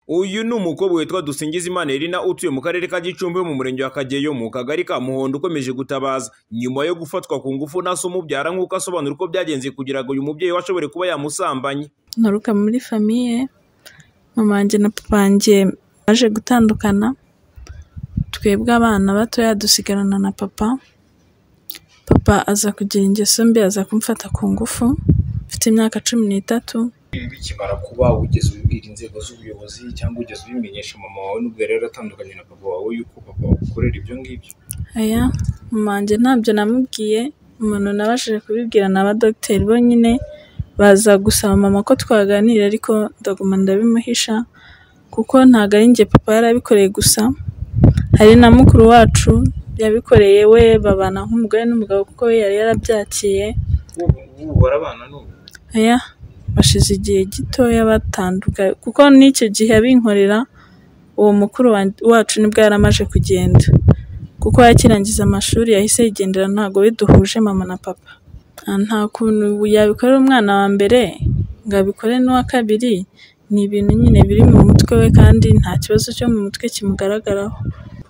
Uyu ni umukobwa witwa Dusingizimana Irina utuye mu karere ka Gicumbi mu murenge wa Kageyo mu kagari ka Muhondo ukomeje gutabaza nyuma yo gufatwa ku ngufu na se umubyara nk'uko asobanura uko byagenze kugira ngo uyu mubyeyi we ashobore kuba yamusambanye. nturuka muri famiye mama wanjye na papa wanjye baje gutandukana twebwe abana batoya dusigarana na papa papa aza kugira ingeso mbi aza kumfata ku ngufu mfite imyaka cumi n'itatu Ibi bikimara kuba wigeze ubibwira inzego z'ubuyobozi cyangwa ugeze ubimenyesha mama wawe n'ubwo yari yaratandukanye na papa wawe yuko papa wagukorera ibyo ngibyo aya mama wanjye ntabyo namubwiye umuntu nabashije kubibwira ni abadogiteri bonyine baza gusaba mama ko twaganira ariko ndaguma ndabimuhisha kuko ntabwo ari njye papa yari abikoreye gusa hari na mukuru wacu yabikoreye we babana nk'umugore n'umugabo kuko we yari yarabyakiye ubu ubu barabana n'ubu aya bashize igihe gitoya batandukanye kuko n'icyo gihe abinkorera uwo mukuru wa- wacu nibwo yari amaze kugenda kuko yakirangiza amashuri yahise yigendera ntabwo we duhuje mama na papa Ah, nta kuntu yabikorera umwana wa mbere ngo abikore n'uwa kabiri ni ibintu nyine biri mu mutwe we kandi nta kibazo cyo mu mutwe kimugaragaraho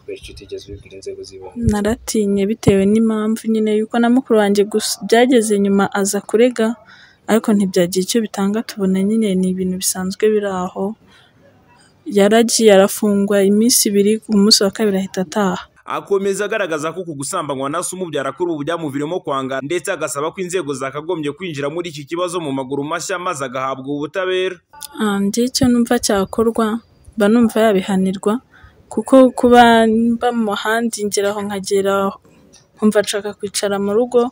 benshi utigeze ubibwira inzego z'ibanze naratinye bitewe n'impamvu nyine yuko na mukuru wanjye gusa byageze nyuma aza kurega ariko ntibyagira icyo bitanga tubona nyine ni ibintu bisanzwe biri aho yaragiye arafungwa iminsi ibiri ku munsi wa kabiri ahita ataha Akomeza agaragaza ko uku gusambanywa na se umubyara kuri ubu byamuviramo kwanga ndetse agasaba ko inzego zakagombye kwinjira muri iki kibazo mu maguru mashya maze agahabwa ubutabera. Ah, njye icyo numva cyakorwa mba numva yabihanirwa kuko kuba mba mu handi ngera aho nkagera nkumva nshaka kwicara mu rugo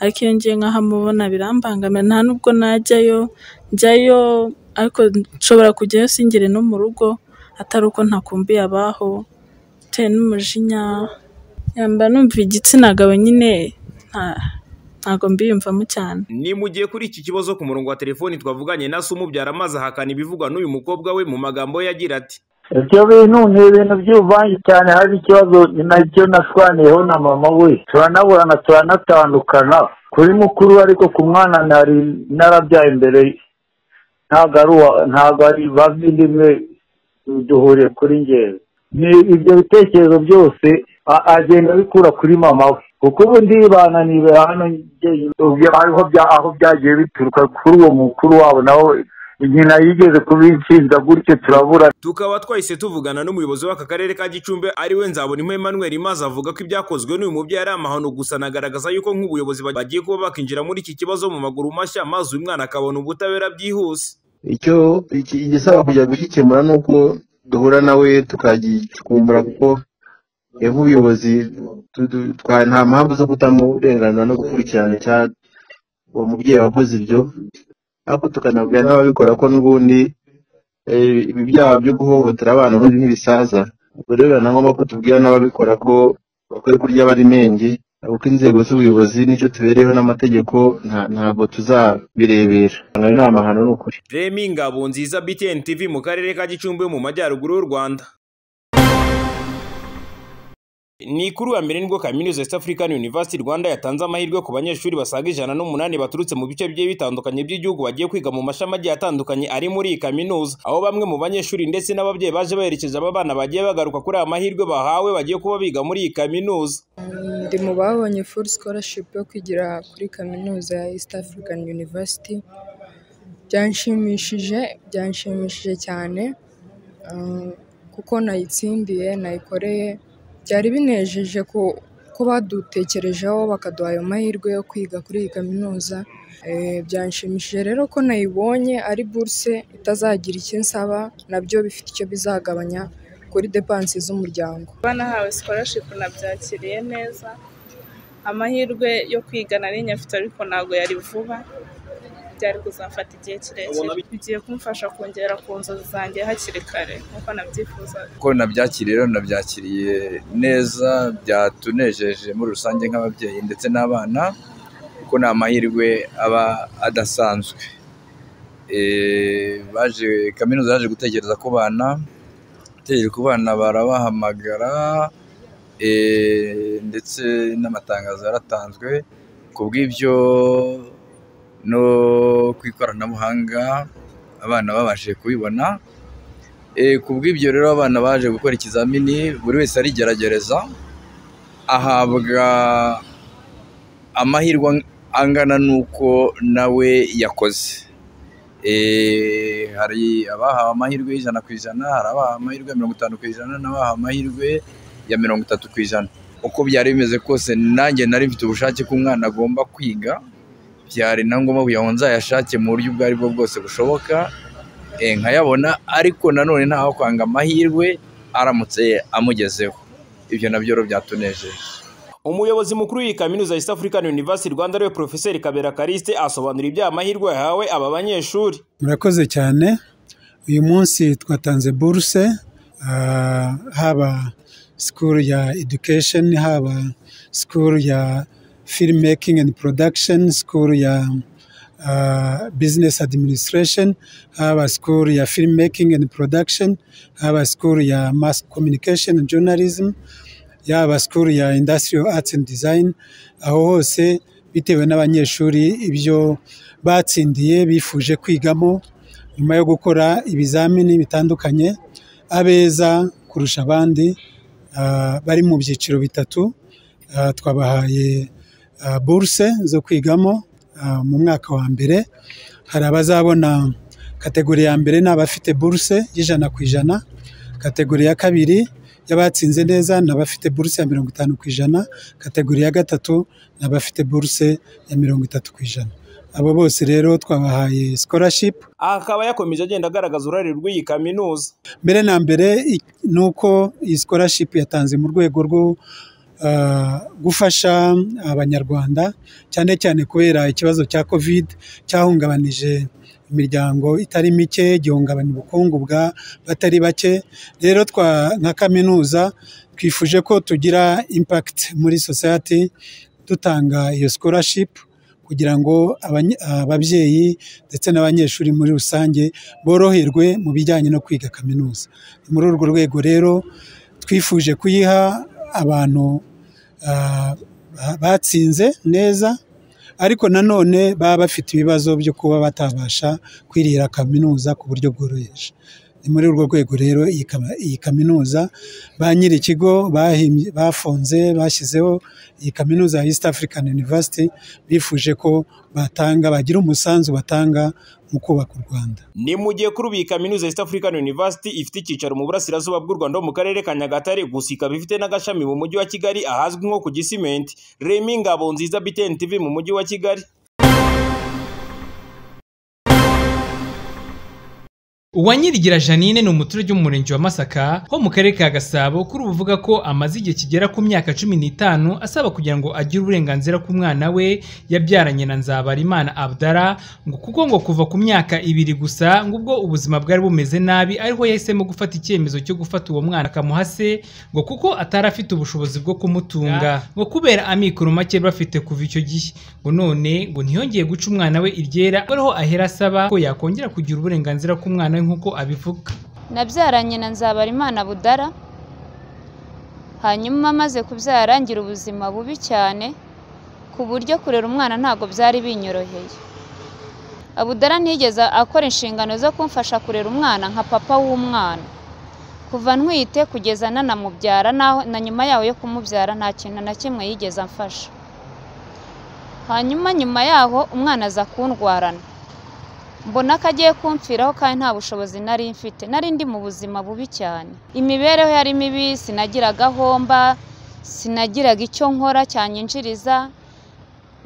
ariko iyo ngiye nk'ahamubona birambangamira nta nubwo najyayo njyayo ariko nshobora kujyayo singere no mu rugo atari uko ntakumbiye abaho bitewe n'umujinya yamba numva igitsina gabo nyine nta- ntago mbiyumvamo cyane Ni mu gihe kuri iki kibazo ku murongo wa telefoni twavuganye na se umubyara maze ahakana ibivugwa n'uyu mukobwa we mu magambo ye agira ati ibyo bintu ni ibintu by'ubuvange cyane hari ikibazo ni nacyo nashwaniyeho na mama we turanaburana turanatandukana kuri mukuru we ariko ku mwana nari narabyaye imbere ntabwo ari uwa ntabwo ari bavindimwe duhuriye kuri ngewe ni ibyo bitekerezo byose a- agenda abikura kuri mama we kuko ubu ndibana nibe hano njyenyine. Ubwo ariho bya- aho byagiye bituruka kuri uwo mukuru wabo nawe nyina yigeze kubinshinja gutyo turabura tukaba twahise tuvugana n'umuyobozi w'aka karere ka gicumbi ariwe nzabona emmanuel maze avuga ko ibyakozwe n'uyu mubyeyi ari amahano gusa anagaragaza yuko nk'ubuyobozi bagiye kuba bakinjira muri iki kibazo mu maguru mashya maze uyu mwana akabona ubutabera byihuse icyo iki- igisaba kujya gukikemura ni uko duhura nawe tukagicukumbura kuko evu ubuyobozi tu- tu- twa- nta mpamvu zo kutamuha uburenganzira no gukurikirana icya- uwo mubyeyi wakoze ibyo ariko tukanabwira n'ababikora ko n'ubundi eh, ibi byaha byo guhohotera abana ubundi n'ibisaza ubwo rero biba na ngombwa ko tubwira n'ababikora ko bakwiye kurya abari menge kuko inzego z'ubuyobozi n'icyo tubereyeho n'amategeko nta- ntabwo tuzabirebera ntabwo ari amahano ni ukuri remi ngabo nziza btn tv mu karere ka gicumbi mu majyaruguru y'u rwanda ni kuri uwa mbere nibwo kaminuza East African University Rwanda yatanze amahirwe ku banyeshuri basaga ijana n'umunani baturutse mu bice bigiye bitandukanye by'igihugu bagiye kwiga mu mashami agiye atandukanye ari muri iyi kaminuza aho bamwe mu banyeshuri ndetse n'ababyeyi baje baherekeje aba bana bagiye bagaruka kuri aya mahirwe bahawe bagiye kuba biga muri iyi kaminuza ndi mu babonye full scholarship yo kwigira kuri kaminuza ya East African University byanshimishije byanshimishije cyane um, kuko nayitsindiye nayikoreye byari binejeje ku ko badutekerejeho bakaduha ayo mahirwe yo kwiga kuri iyi kaminuza Eh, byanshimishije rero ko nayibonye ari burse itazagira icyo nsaba nabyo bifite icyo bizagabanya kuri depansi z'umuryango kuba nahawe scholarship nabyakiriye neza amahirwe yo kwiga nari nyafite ariko ntabwo yari vuba byari kuzamfata igihe kirekire bigiye kumfasha kongera ku nzozi zanjye hakiri kare nk'uko nabyifuzaga uko nabyakiriye rero nabyakiriye neza byatunejeje muri rusange nk'ababyeyi ndetse n'abana kuko ni amahirwe aba adasanzwe Eh, baje kaminuza yaje gutekereza ku bana gutekereza ku bana barabahamagara eh, ndetse n'amatangazo yaratanzwe ku bw'ibyo no ku ikoranabuhanga abana babashije kubibona Eh, ku bw'ibyo rero abana baje gukora ikizamini buri wese arigeragereza ahabwa amahirwe ang- angana n'uko nawe yakoze Eh, hari abahawe amahirwe y'ijana ku ijana hari abahawe amahirwe ya mirongo itanu ku ijana n'abahawe amahirwe ya mirongo itatu ku ijana uko byari bimeze kose nanjye nari mfite ubushake ko umwana agomba kwiga byari na ngombwa kugira ngo nzayashake mu buryo ubwo aribwo bwose bushoboka eh, nkayabona ariko nanone ntaho kwanga amahirwe aramutse amugezeho ibyo nabyo rero byatunejeje umuyobozi mukuru w'iyi kaminuza ya East African University Rwanda ariwe Profeseri Kabera Kariste asobanura ibyaha amahirwe yahawe aba banyeshuri murakoze cyane uyu munsi twatanze buruse ah, haba school ya education haba school ya film making and production school ya ah, business administration haba school ya film making and production haba school ya mass communication and journalism yaba school ya industrial arts and design aho hose bitewe n'abanyeshuri ibyo batsindiye bifuje kwigamo nyuma yo gukora ibizamini bitandukanye abeza kurusha abandi ah, bari mu byiciro bitatu ah, twabahaye ah, buruse zo kwigamo ah, mu mwaka wa mbere hari abazabona kategori ya mbere ni abafite buruse y'ijana ku ijana kategori ya kabiri y'abatsinze neza ni abafite buruse ya mirongo itanu ku ijana kategori ya gatatu ni abafite buruse ya mirongo itatu ku ijana abo bose rero twabahaye scholarship aha akaba yakomeje agenda agaragaza uruhare rw'iyi kaminuza mbere na mbere i- ni uko iyi scholarship yatanze mu rwego rwo ah, gufasha abanyarwanda cyane cyane kubera ikibazo cya covid cyahungabanije imiryango itari mike gihungabanya ubukungu bwa batari bake rero twa nka kaminuza twifuje ko tugira impact muri society dutanga iyo scholarship kugira ngo abanye- ababyeyi ndetse n'abanyeshuri muri rusange boroherwe mu bijyanye no kwiga kaminuza ni muri urwo rwego rero twifuje kuyiha abantu ah, ba- batsinze neza ariko nanone baba bafite ibibazo byo kuba batabasha kwirira kaminuza ku buryo bworoheje ni muri urwo rwego rero iyi kama- iyi kaminuza ba nyiri ikigo bahimbye- bafunze bashyizeho iyi kaminuza ya East African University bifuje ko batanga bagira umusanzu batanga mu kubaka u Rwanda ni mu gihe kuri ubu iyi kaminuza ya East African University ifite icyicaro mu burasirazuba bw'u Rwanda ho mu karere ka Nyagatare gusa ikaba ifite n'agashami mu mujyi wa Kigali ahazwi nko ku Gisimenti Remy Ngabonziza BTN TV mu mujyi wa Kigali uwanyirigira janine ni umuturage wo mu murenge wa masaka ho mu karere ka gasabo kuri ubu uvuga ko amaze igihe kigera ku myaka cumi n'itanu asaba kugira ngo agire uburenganzira ku mwana we yabyaranye na nzabarimana abdara ngo kuko ngo kuva ku myaka ibiri gusa ngo ubwo ubuzima bwari bumeze nabi ariho yahisemo gufata icyemezo cyo gufata uwo mwana akamuha se ngo kuko atari afite ubushobozi bwo kumutunga ngo kubera amikoro make bari bafite kuva icyo gihe ngo none ngo ntiyongeye guca umwana we iryera ariho ahera asaba ko yakongera kugira uburenganzira ku mwana we nk'uko abivuga nabyaranye na nzabarimana budara hanyuma maze kubyara ngira ubuzima bubi cyane ku buryo kurera umwana ntabwo byari binyoroheye abudara ntiyigeze akora inshingano zo kumfasha kurera umwana nka papa w'umwana kuva ntwite kugeza nanamubyara naho na nyuma yaho yo kumubyara nta kintu na kimwe yigeze amfasha hanyuma nyuma yaho umwana aza kundwarana mbona ko agiye kumfiraho kandi nta bushobozi nari mfite nari ndi mu buzima bubi cyane imibereho yari mibi sinagiraga ahomba sinagiraga icyo nkora cyanyinjiriza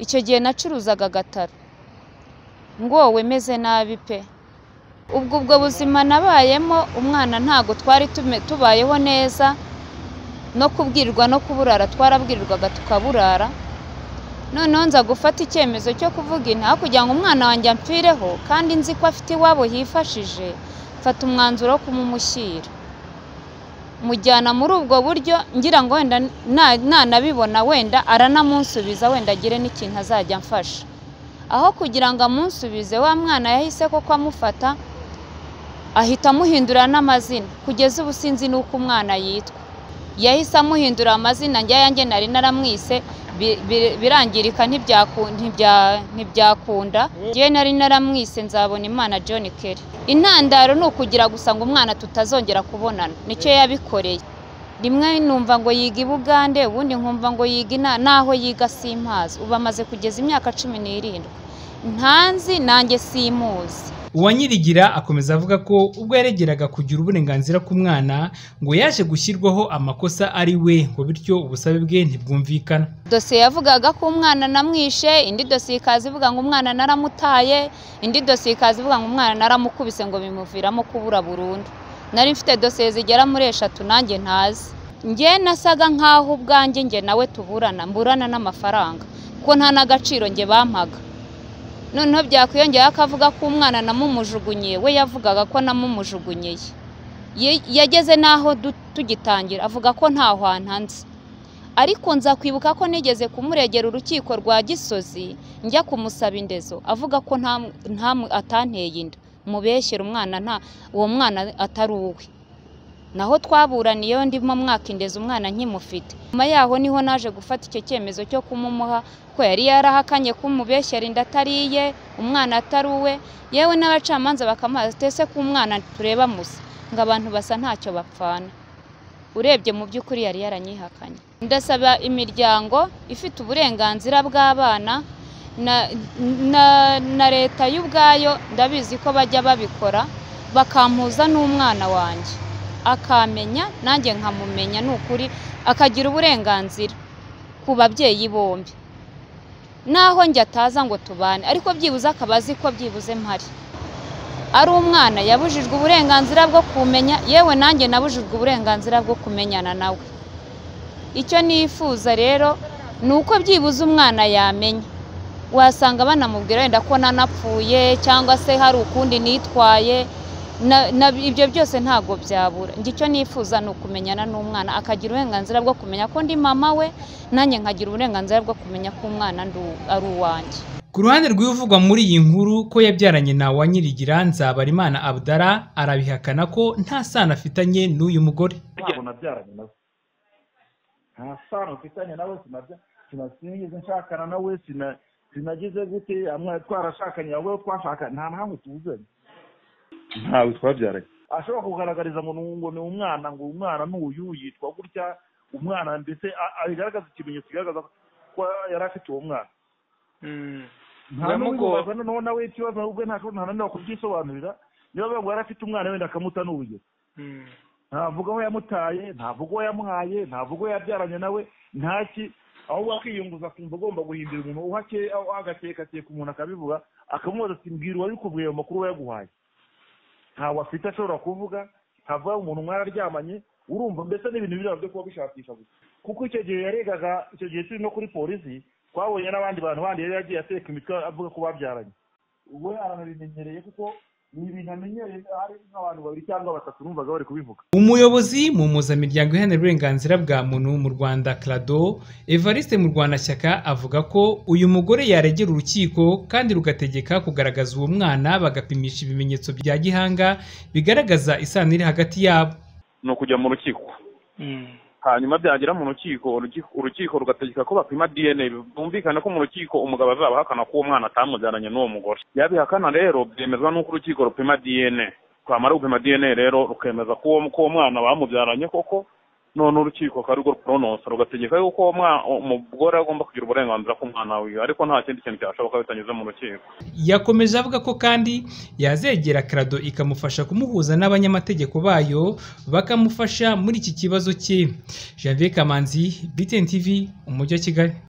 icyo gihe nacuruzaga agataro ngowe meze nabi pe ubwo ubwo buzima nabayemo umwana ntago twari tume- tubayeho neza no kubwirwa no kuburara twarabwirirwaga tukaburara noneho nza gufata icyemezo cyo kuvuga inta kugira ngo umwana wanjye ampireho kandi nzi ko afite iwabo yifashije mfata umwanzuro wo kumumushyira mujyana muri ubwo buryo ngira ngo wenda na- nanabibona wenda aranamunsubiza wenda agire n'ikintu azajya amfasha aho kugira ngo amunsubize wa mwana yahise koko amufata ahita amuhindura n'amazina kugeza ubu sinzi n'uko umwana yitwa yahise amuhindura amazina njya yanjye nari naramwise bi- bi- birangirika ntibyaku- ntibya- ntibyakunda ngewe nari naramwise nzabona imana john kerry intandaro ni ukugira gusa ngo umwana tutazongera kubonana nicyo yabikoreye rimwe numva ngo yiga i bugande ubundi nkumva ngo yiga ina n'aho yiga simpazi ubu amaze kugeza imyaka cumi n'irindwi ntanzi nanjye simuzi uwanyirigira akomeza avuga ko ubwo yaregeraga kugira uburenganzira ku mwana ngo yaje gushyirwaho amakosa ari we ngo bityo ubusabe bwe ntibwumvikana dosiye yavugaga ko umwana namwishe indi dosiye ikaza ivuga ngo umwana naramutaye indi dosiye ikaza ivuga ngo umwana naramukubise ngo bimuviramo kubura burundu nari mfite dosiye zigera muri eshatu nanjye ntazi njye nasaga nk'aho ubwanjye njye nawe tuburana mburana n'amafaranga kuko nta n'agaciro njye bampaga noneho byakwiyongeraho akavuga ko umwana namumujugunye we yavugaga ko namumujugunyeye Ye- yageze n'aho du- tugitangira avuga ko ntaho hantanze ariko nza kwibuka ko nigeze kumuregera urukiko rwa gisozi njya kumusaba indezo avuga ko nta nta atanteye inda mubeshyira umwana nta uwo mwana atari uwe naho twaburaniyeho ndimo mwaka indezi umwana nkimufite nyuma yaho niho naje gufata icyo cyemezo cyo kumumuha ko yari yarahakanye ko umubeshyera inda atari iye umwana atari uwe yewe n'abacamanza bakamuha tese ko umwana tureba musa ngo abantu basa ntacyo bapfana urebye mu by'ukuri yari yaranyihakanye ndasaba imiryango ifite uburenganzira bw'abana na- na- na leta y'ubwayo ndabizi ko bajya babikora bakampuza n'umwana wanjye akamenya nanjye nkamumenya ni ukuri akagira uburenganzira ku babyeyi bombi naho njye ataza ngo tubane ariko byibuze akaba azi ko byibuze mpari ari umwana yabujijwe uburenganzira bwo kumenya yewe nanjye nabujijwe uburenganzira bwo kumenyana nawe icyo nifuza rero ni uko byibuze umwana yamenya wasanga banamubwira wenda ko nanapfuye cyangwa se hari ukundi nitwaye na- na- ibyo byose ntabwo byabura njye icyo nifuza ni ukumenyana n'umwana akagira uburenganzira bwo kumenya ko ndi mama we nanjye nkagira uburenganzira bwo kumenya ko umwana ndi uw- ari uwanjye ku ruhande rw'ibivugwa muri iyi nkuru ko yabyaranye na wanyirigira nzabarimana abdara arabihakana ko nta sano afitanye n'uyu mugore ntabwo nabyaranye nawe nta sano mfitanye nawe sinabya sina- sinigeze nshakana nawe sina sinagize gute amwe twarashakanye wowe twashakanye nta n'ahamwe tuzanye ntawe twabyaranye ashobora kugaragariza ngo ni- ngo ni umwana ngo umwana ni uyu yitwa gutya umwana ndetse a- a- abigaragaza ikimenyetso kigaragaza ko yari afite uwo mwana nta biramugora n'uwibaza noneho nawe ikibazo ubwe ntashobora nta n'ananiwe kubyisobanurira niba bavuga yari afite umwana wenda akamuta ni urugero ntavuga aho yamutaye ntavuga uwo yamuhaye ntavuga uwo yabyaranye nawe ntaki ahubwo akiyunguza kumva agomba guhindura umuntu uhake agakekakeka umuntu akabivuga akamubaza ati mbwira uwabikubwiye ayo makuru wayaguhaye ntawe afite ashobora kuvuga ntavuga umuntu mwararyamanye urumva mbese n'ibintu biraba byo kuba bishakisha gusa kuko icyo gihe yaregaga icyo gihe turi no kuri polisi twabonye n'abandi bantu bandi yari yagiye ateka imitwe avuga ko babyaranye ubwo yaranabimenyereye kuko ni ibintu amenyereye hari nk'abantu babiri cyangwa batatu numvaga bari kubivuga umuyobozi mu mpuzamiryango iharanira uburenganzira bwa muntu mu rwanda crado evariste mu rwandashyaka avuga ko uyu mugore yaregera urukiko kandi rugategeka kugaragaza uwo mwana bagapimisha ibimenyetso bya gihanga bigaragaza isano iri hagati yabo ni ukujya mu rukiko hanyuma byagera mu rukiko urukiko- urukiko rugategeka ko bapima dna bumvikane ko mu rukiko umugabo azaba ahakana ko uwo mwana atamubyaranye n'uwo mugore yabihakana rero byemezwa n'uko urukiko rupima dna twamara gupima dna rero rukemeza ko uwo ko uwo mwana bamubyaranye koko none urukiko akaba arirwo rupronosa rugategeka yuko uwo mwa- umugore agomba kugira uburenganzira ku mwana wiwe ariko nta kindi kintu cyashoboka bitanyuze mu rukiko yakomeje avuga ko kandi yazegera krado ikamufasha kumuhuza n'abanyamategeko bayo bakamufasha muri iki kibazo cye janvier kamanzi btn tv umujyi wa kigali